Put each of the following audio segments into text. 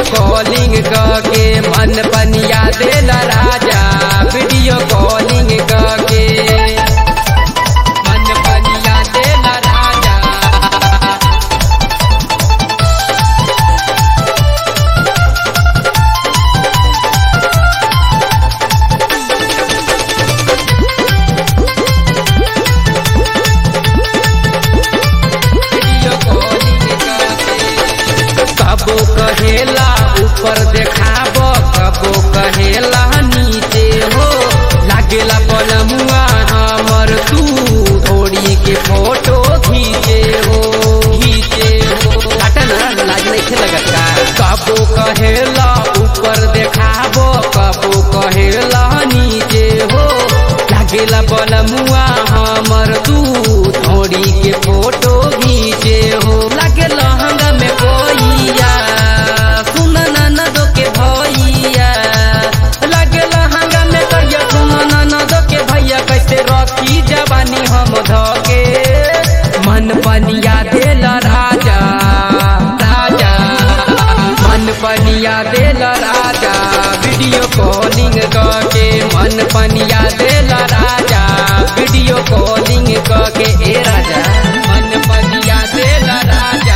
calling के मन पनिया देला राजा वीडियो कॉलिंग के मन पनिया देला राजा वीडियो कॉलिंग करके कबो कहेला ऊपर देखाब कबो कहेला नीचे हो लागेला पलमुआ हमर तू थोड़ी के फोटो खींचे हो खींचे हो हटन लाज नहीं लगत का कबो कहेला ऊपर देखाब कबो कहेला नीचे हो लागेला पलमुआ हमर तू थोड़ी के फोटो खींचे हो लागे लहंगा में कोइया सुन ननदो के भैया लागे लहंगा में करिया सुन ननदो के भैया कैसे रखी जवानी हम धके मन पनिया देल राजा राजा मन पनिया देल राजा वीडियो कॉलिंग के मन पनिया देल राजा वीडियो कॉलिंग के ए राजा मन पनिया देल राजा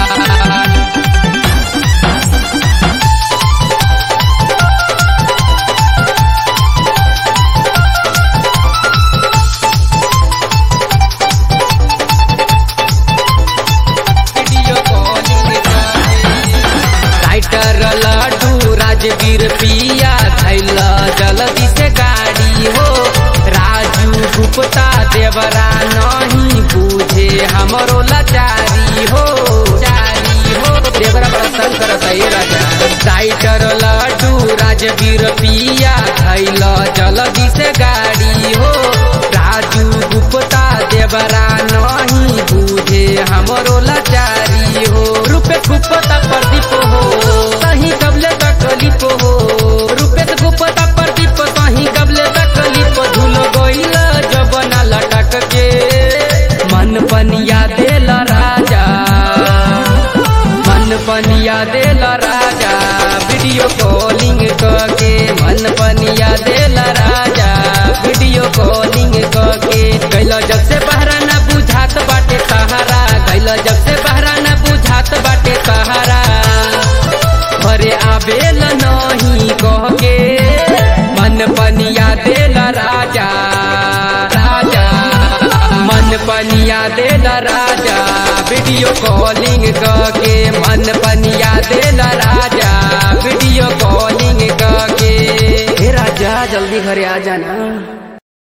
video calling writer Laddu Rajveer पिया थैल जल्दी से गाड़ी हो राजू गुप्ता देवरा नहीं बूझे हमरो लाचारी हो चारी हो देवरा बड़ा तंग करत है राजा राइटर लड्डू राजवीर पिया थैल जल्दी से गाड़ी हो राजू गुप्ता देवरा नहीं बूझे हमरो लाचारी हो रूपे गुप्ता प्रदीप हो सही कबले तकलीफ हो रूपे गुप्ता प्रदीप सही कबले तकलीफ झूल गइल जबना लटक के मन पनिया देल राजा मन पनिया देल राजा वीडियो कॉलिंग के मन पनिया देल राजा वीडियो कॉलिंग के कैल जब से बहरा ना बुझात बाटे सहारा कैल जब से बहरा ना बुझात बाटे सहारा घरे आवेल नहीं कह के मन पनिया देल राजा राजा मन पनिया देल राजा वीडियो कॉलिंग के मन पनिया देल राजा वीडियो कॉलिंग के हे राजा जल्दी घरे आ जाना